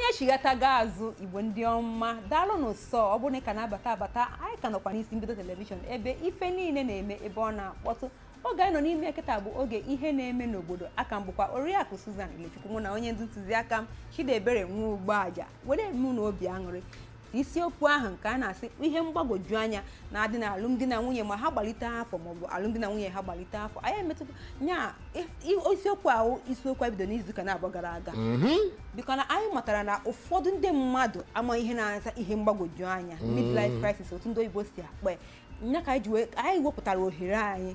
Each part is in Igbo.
anyị chighatago azụ igbo ndị ọma daalụ n'ụsọ ọ bụrụ na ị ka na-abata abata anyị ka nọkwa n'isi mbido telivishọn ebe ife niile na-eme ebe ọ na-akpọtụ oge anyị nọ n'ime kịta bụ oge ihe na-eme n'obodo aka m bụkwa oriakụ Susan Ilechukwu mụ na onye ndu ntụziaka m Chidiebere nwa ugbo aja were mụ na obi aṅụrị isiokwu ahụ nke a na-asị ihe mgbagwoju anya na-adị na alụmdi na nwunye ma ha gbalite afọ maọbụ alụmdi na nwunye ha gbalite afọ anyị emetụta nya isiokwu ahụ isiokwu bido n'izuụka na-abụọ gara aga biko na anyị matara na ụfọdụ ndị mmadụ ama ihe na-aza ihe mgbagwoju anya midlife crisis otu ndị oyibo si akpa ya nya ka anyị ji wee anyị wepụtara ohere anyị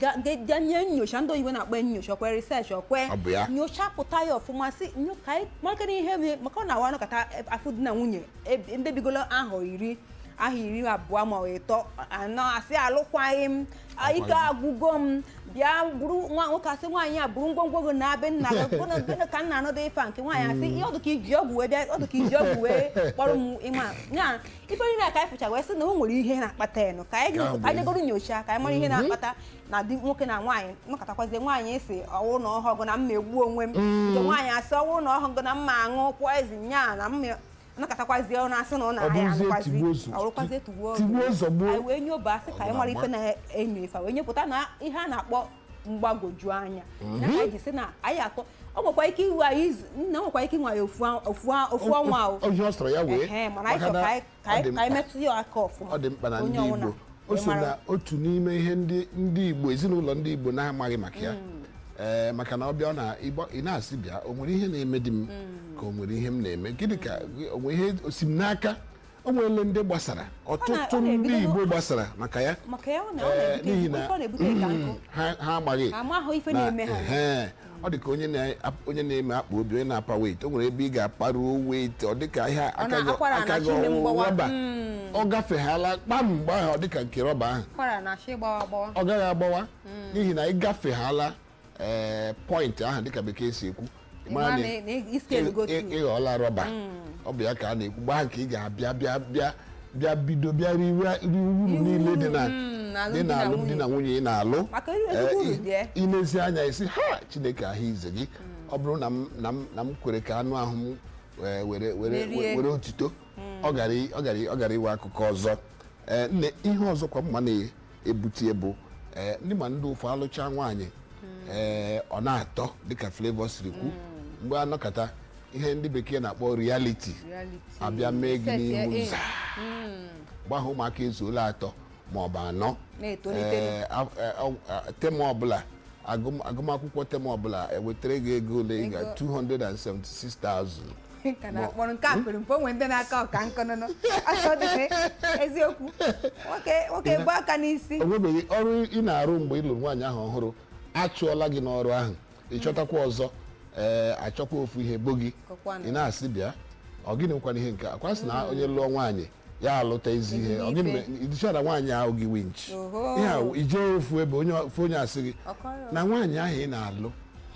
ga nye nyocha ndị oyibo na-akpa nyocha okwe research okwe Ọ bụ ya. nyocha pụta ya ọfụma si nyo ka anyị makana ihe mere maka ọ na-awa anọkọta afọ di na nwunye ebe- ndị bigolo ahọ iri ahọ iri abụọ ma ọ ịtọ anọ asị alụkwaghị m ike agwụgo m bịa buru nwa nwoke asị nwaanyị a buru ngwongwo gị na be nna gị gịnị gịnị ka nna anọdụ ife a nke nwaanyị asị ihe ọdụ ka iji ọgwụ wee bịa ọdụ ka iji ọgwụ wee kpọrọ m ịma ya ife niile a ka anyị fụcha wee sị na o nwere ihe na-akpata ya nụ ka anyị Ka ka anyị jegoro nyocha ka anyị mara ihe na-akpata na di nwoke na nwaanyị nọkọtakwazie nwaanyị si ọwụ na ọhụgụ na mma egbu onwe m nke nwaanyị asị ọwụ na ọhụgụ na mma aṅụ poizin nya na mma nọkọtakwazie ọ na-asị na ọ Ọ na-aya bụrụzie tigbuo ụzọ. ọrụkwazie tigbuo Tigbuo zọgbuo. anyị wee nyoba asị ka anyị mara ife na-enyo ife wee nyepụta na ihe a na-akpọ mgbagwoju anya ya ka anyị ji sị na anyị atọ ọ nwekwa ike iwe anyị izu nna o nwekwa ike inwe anyị ofu ofu ofu ọnwa o Ọ ihe ọ sọrọ ya wee Ehe, mana anyị maka chọrọ na ka anyị- ka ọ dị anyị ka anyị mkpa. metụ ya aka ọfụma ọ dị mkpa na Onye ndị ọbụla Igbo o wee so mara. na otu n'ime ihe ndị ndị Igbo ezinụlọ ndị Igbo na-amaghị maka ya ee maka na ọ bịa na ịgba- ị na-asị bịa o nwere ihe na-eme di m ka o nwere ihe m na-eme gịnị ka o nwere ihe osi m n'aka o nwere ndị gbasara ọtụtụ ọ ndị na-ebido- Igbo gbasara maka ya maka ya ọ na- ọ Ee, na-ebute n'ihi ife na ọ na-ebute ka nkụ ha ha amaghị Ha amaghị ife na- na-eme ha. ehe, ọ dị ka onye na- onye na-eme akpa obi onye na-apa weit o nwere ebe ị ga-aparuo weit ọ dị ka ihe aka na- gị akwara aka na gị chi ime mgbawa. rọba ọ gafeghala kpam mgbe ahụ ọ dị ka nke rọba ahụ kwara na achị gbawa gbawa ọ gaghị agbawa n'ihi na ị gafeghala ee pọịntị ahụ dịka bekee si ekwu ị mara Ịma na na- na isi elugo ị- tu. ị- ịghọọla rọba ọ bụ ya ka a na-ekwu mgbe ahụ ka ị ga-abịa bịa bịa bịa bido bịa riwe rie uru niile dị na mm, na dị na alụmdi na nwunye ị na-alụ Maka iri ezigbo Ee, uru i- dị ya. ilezi anya isi ha chineke ahụ ize gị ọ bụrụ na m na m na m kwere ka anụ ahụ m wee were were Merie. were otito ọ gara i- ọ gara i- ọ gara iwe akụkọ ọzọ ee nne ihe ọzọ kwa mma na-ebute bụ ee ndị ma ndị ụfọ alụcha nwaanyị ee ọ na-atọ dịka Flavour siri kwu mgbe anọkọta ihe ndị bekee na-akpọ reality Reality. abịa mee gị Set n'ihu ya in. nza mgbe ahụ ụmụaka ezuola atọ ma ọ bụ anọ Na-etolite. Ee, a- a- a- tem ọbụla agụm- agụmakwụkwọ tem ọbụla ewetara gị ego ole ị ga Ego. 276,000 ka na-akpọrọ nke a pere mpe o nwere ndị na-aka ọka nkọnụnụ aka ọ dị eziokwu nwoke nwoke bụ aka n'isi o nwebeghị ọrụ ị na-arụ mgbe ị lụrụ nwaanyị ahụ ọhụrụ achụọla gị n'ọrụ ahụ ị chọtakwa ọzọ ee achọkwa ofu ihe bo gị Kọkwanụ. ị na-asị bịa ọ gịnị nkwana ihe nke a kwasị na onye lụọ nwaanyị ya alụta ezi ihe Ezigbo ọ gịnị ife. mere idichara nwaanyị ahụ gị winch Oho. ihe a ijee ofu ebe onye ofu onye asị gị Ọkọrọ. na nwaanyị ahụ ị na-alụ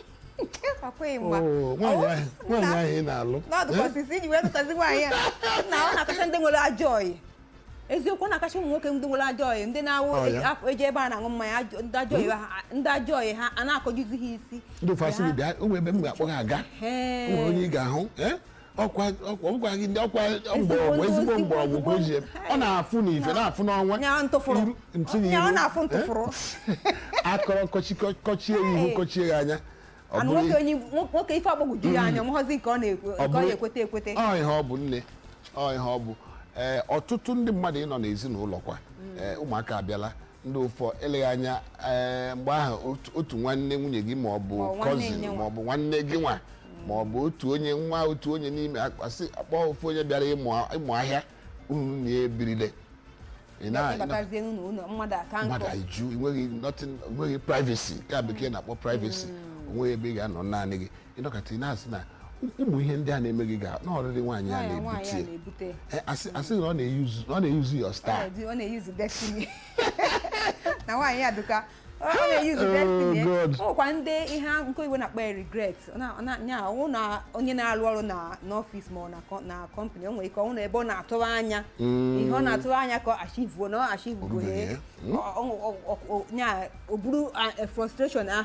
akwaghị mgba oo, nwaanyị ahụ nwaanyị ahụ ị na-alụ n'ọdụkọsisi iji wee tụtazi nwaanyị a na ọ na-akacha ndị nwere ajọ ọyị eziokwu ọ na-akacha ụmụ nwoke ndị nwere ajọ ọyị ndị na-awụ Ọ ya? afọ eji ebe a na-aṅụ mmanya ajọ- ndị ajọ ọyị ha ndị ajọ ọyị ha a na-akọjuzi ha isi ndị ụfọdụ asị gị bịa o nwere ebe m ga-akpọ gị aga Hee. o nwere onye ị ga-ahụ ee? ọkwa ọkwa ọgwa gị ndị ọkwa mgbọrọgwụ ndị ezigbo ozigbo, mgbọrọgwụ ka o ji eme. ọ na-afụ n'ife na-afụ n'ọnwa nya ntụfụrụ Iru- ntị nya ọ n'iru. na-afụ Eh? ntụfụrụ akọrọ kọchi- kọchie ya ihu Hey. kọchie ya anya ọ anụ bụrụ nwoke onye nwoke ife agbagwoju ya anya nghọzi nke ọ na-ekwe ọ nke ọ bụrụ- na-ekwete ekwete ọ ihe ọ bụ nne ọ ihe ọ bụ ee ọtụtụ ndị mmadụ ịnọ n'ezinụlọ kwa ee ụmụaka abịala ndị ụfọ eleghị anya ee mgbe ahụ otu- otu nwanne nwunye gị ma ọ bụ Ma ọ nwanne cousin nye nwa. ma ọ bụ nwanne gị nwa ma ọ bụ otu onye nwa otu onye n'ime akpasị akpọ ofu onye bịara ịmụ ịmụ ahịa unu na-ebirile ị na- ị na- ịbatazie n'ụlọ ụlọ mmadụ aka mmadụ nkọ iju enweghị nothing enweghị privacy nke a bekee na-akpọ privacy onweghị ebe ị ga-anọ naanị gị ịnọkọta ị na-asị na ụmụ ihe ndị a na-eme gị ga na ọrịrị nwaanyị a nwaanyị nwaanyị a na-ebute na-ebute Eh, asị asị na ọ na-eyuzu ọ na-eyuzu your Ọ star na-eji- ọ na-eyuzu destiny na nwaanyị a duka ọ ọ na-eyuzu Oh, destiny eh. God. ọ nwekwa ndị ihe a- nke oyibo na-akpọ ya regret Ọ na- ọ na- nya ọwụ na onye na-arụ ọrụ na n'ọfịs ma ọ na kọ- na kọmpanị o nwere ike ọnwụ na ebe ọ na-atụrụ anya ihe ọ na-atụrụ anya ka ọ achivuo na ọ achivugo Orubeghị, ya nya o buru ah, eh, frustration ahụ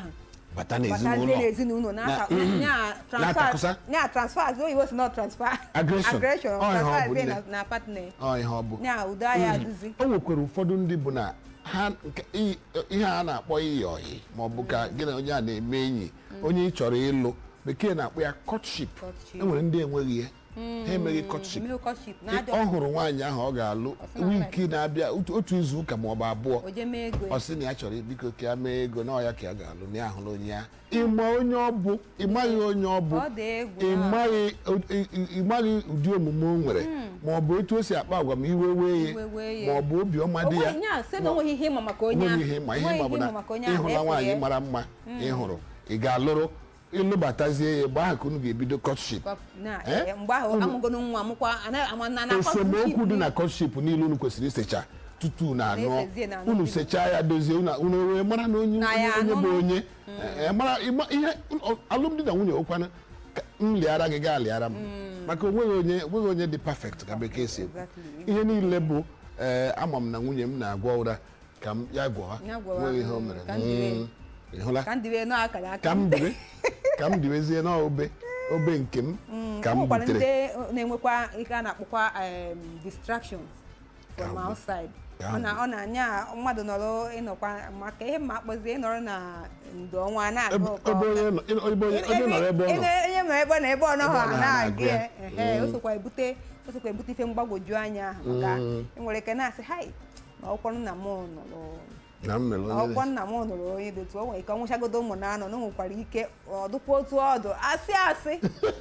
bata batazie n'ezinụlọ n'ezinụlọ na- Na- nya na-atakusa. transfer nya transfer azụ oyibo si not transfer Aggression. aggression Ọ ihe ọ transfer bụ zie nne. na- na partner ọ ihe ọ bụ nya udo anyị adụzi o nwekwara ụfọdụ ndị bụ na ha nke- i- ihe a na-akpọ iyi ọyị ma ọ bụ ka gị na onye a na-eme enyi onye ị chọrọ ịlụ bekee na-akpọ ya courtship Courtship. e nwere ndị enweghị ya ha emeghị courtship Emil courtship na ọ ajọ hụrụ nwaanyị ahụ ọ ga-alụ sị na wiki na-abịa otu otu izu ụka ma ọ bụ abụọ oje mee ego ọ sị na ya chọrọ biko ka ya mee ego na ọ ya ka ya ga-alụ na ya ahụla onye ya ịma onye ọ bụ ịmaghị onye ọ bụ ọ dị egwu ịmaghị ịmaghị ụdị omume o nwere ma ọ bụ etu o si akpa agwa ma iwe wee ya Iwe wee ma ya. ọ bụ obiọma dị ya onweghị nya sị na onweghị ihe ịma maka onye onweghị ahụ ihe ma ihe Onweghị ma bụ na maka onye ahụ ịhụla efu nwaanyị ya. mara mma ị hụrụ ị ga-alụrụ ịlụbatazie ya mgbe ahụ ka unu ga-ebido courtship na Eh? eh, mgbe ahụ amụgonu nwa mụkwa anaghị ama na na esemokwu dị na courtship niile unu kwesịrị isecha tutu na anụọ Na-esezie na anụ unu bido. sechaa ya dozie unu unu wee mara na onye Na ya onye- onye bụ anụnụ. onye Eh, mara ịma- ihe ọ- alụmdi na nwunye okwana ka m lịara gị gaa lịara m maka onweghị onye onweghị onye dị perfect ka bekee si ekwu Exactly. ihe niile bụ ee ama m na nwunye m na-agwọ ụra ka m ya gwọwa Ya gwọwa, nweghị ihe o mm, mere ka m dịrị. Mm, ị hụla ka ndị wee nọ akara aka ka m diwe ka m diwezie n'obe obe nke m ka m o nwekwara butere ndị na-enwekwa ihe a na-akpọkwa em, distractions from Ka outside Ka ọ na- ọ na-anya mmadụ nọrọ ịnọkwa maka ihe ma akpọzie ịnọrọ na ndo ọnwa na-agụ ebe ụkọ ebe onye nọ- ebe onye onye nọrọ ebe ọ nọ onye nọ ebe ọ nọ ebe ọ nọghọ Ebe ọ nọ na-agụ ya na-agụ ya. ehe, o Mm. sokwa ebute o sokwa ebute ife mgbagwoju anya ahụ maka Mm. enwere ike na-asị hai na ọkwọ nna m nọrọ na m mere onye ọkwọ nna m nụrụ onye dị otu o nwere ike ọ nwụchagodo ụmụ na anọ na o nwekwara ike ọ dụkwa otu ọdụ asị asị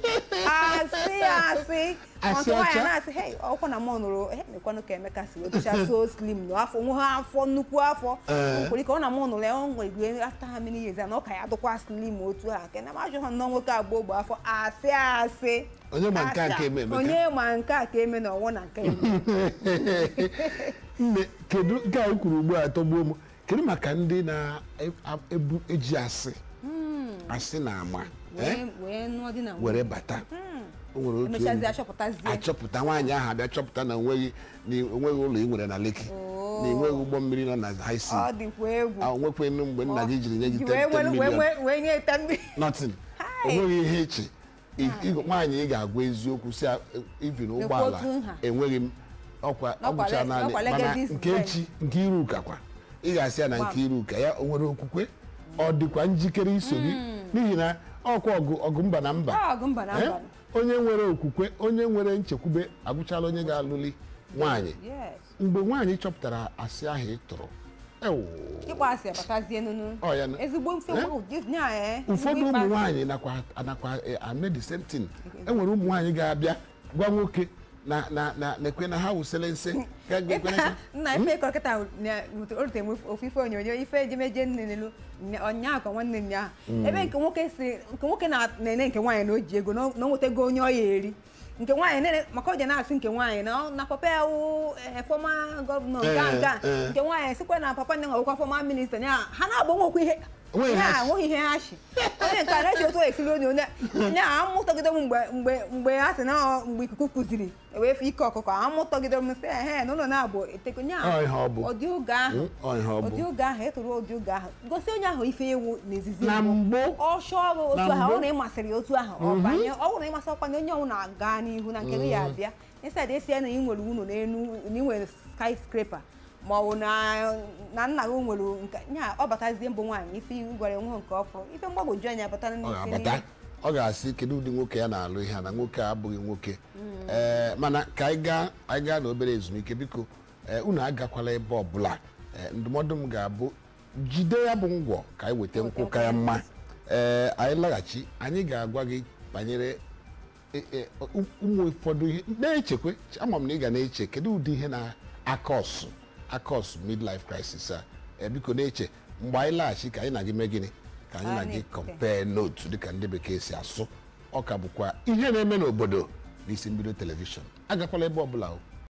asị asị Asị ọtụ nwaanyị ọcha? na-asị hei ọkwa na m nụrụ he mekwanụ ka emeka si wetụcha so slim na afọ nwe ha afọ nnukwu afọ Ee. o nwekwara ike ọ na m nụrụ ya o nwere ike afta ha many years na ọ ka ya dụkwa slim otu a nke na majụ ha nnọọ nwoke agba ogbe afọ asị asị Onye ma nke a Asị ka eme, Emeka? onye ma nke a ka eme na ọnwụ na nke eme nne kedu nke anyị kwuru ugbu a tọgbuo m kedu maka ndị na-ebu eji asị asị na ama eh, wee wee nụọ di na nwunye were bata o nwere otu emechazi enyi achọpụtazie achọpụta nwaanyị ahụ abịa chọpụta na onweghị na onweghị ụlọ ị nwere na leki Oo. na enweghị ụgbọ mmiri nọ na high ọ sea dịkwa egwu a onwekwenụ mgbe nna gị jiri nye gị Ji wee 10 were- wee million wee- wee nye ite mmiri nothing Hi. onweghị ihe echi I- ị- nwaanyị ị ga-agwa eziokwu si ivin ụgbọala otu nha. enweghị m ọkwa N'ọkwa ọgwụcha le- naanị n'ọkwa mana legacies nke friend. echi nke iru ụka kwa ị ga-asị ya na nke iru ụka ya o nwere okwukwe ọ dịkwa njikere iso gị n'ihi na ọkwa ọgụ ọgụ mba na mba Ọ ọgụ mba na Eh? mba onye nwere okwukwe onye nwere nchekwube agwụchala onye ga-alụli nwaanyị yes mgbe nwaanyị chọpụtara asị ahụ ị tụrụ ewu ịkpọ asị abatazie nunu Ọ ya na- ezigbo mfe Eh? nwa- just nya eh, ụfọdụ ezigbo ụmụ ịkpa asị. nwaanyị nakwa anakwa ame the same thing enwere ụmụ nwaanyị ga-abịa gwa nwoke na na na na-ekwe na ha wụsịrị nsị ga- ga- ekwe na- nna ife kọrọ kịta o rute m ofu ife onyonyo ife ejemeje nne nelu ọnyaa ka nwanne m ya ebe nke nwoke si nke nwoke na- na-ene nke nwaanyị na o ji ego na o na o nwetago onye ọ ya eri nke nwaanyị nene maka o ji na-asị nke nwaanyị na ọ- na papa ya wụ eh, fọma gọvanọ nke a Eh, nke a eh. nke nwaanyị sikwa na papa nne nwekwa fọma minista ya ha na-agba nwekwa ihe Onweghị ya ha chi. nweghị ihe ha chi onye nke a na-eji otu esiri onye onye ya amụtọgide m mgbe mgbe mgbe ha sị na ọ- mgbe ikuku kụziri ewefe ike ọkụkọ amụtọgide m sị ehe na ụlọ na-abụ eteko nya Ọ ihe ọ bụ. ụdị oge ahụ Mm, ọ ihe ọ bụ. ụdị oge ahụ etoro ụdị oge ahụ gosi onye ahụ ife ewu n'ezizi Na mbụ. ọchọ ọrụ otu Na ahụ mbụ. ọ na ịmasịrị otu ahụ ọ banye ọ bụrụ na ịmasị ọkwa na onye ọnwụ na-aga n'ihu na nke gị ya abịa ịsaid esi ya na ị nwere ụlọ n'elu na ị nwere skyscraper ma ọ bụ na na nna gị nwere nke nya ọ batazie mbụ nwaanyị ife iwu gwara nwe nke ọfụrụ ife mgbagwoju anya batara ọ n'isi ga-abata niile. ọ ga-asị kedu ụdị nwoke ya na-alụ ihe a na nwoke a abụghị nwoke ee mana ka anyị gaa anyị gaa n'obere ezumike biko ee, unu agakwala ebe ọbụla Ee, ndụmọdụ m ga-abụ jide ya bụ ngwọ ka anyị weta nkwụ ka ya mma ee anyị laghachi anyị ga-agwa gị banyere e- e, ụ- ụmụ ụfọdụ ihe na-echekwe ama m na ị ga na-eche kedu ụdị ihe na-akọsụ akọsụ midlife crisis a Ee, biko na-eche mgbe anyị laghachi ka anyị na gị mee gịnị ka anyị na Anyị gị na-ekpe. compare note dịka ndị bekee si asụ ọ ka bụkwa ihe na-eme n'obodo n'isi mbido telivishọn agakwala ebe ọbụla o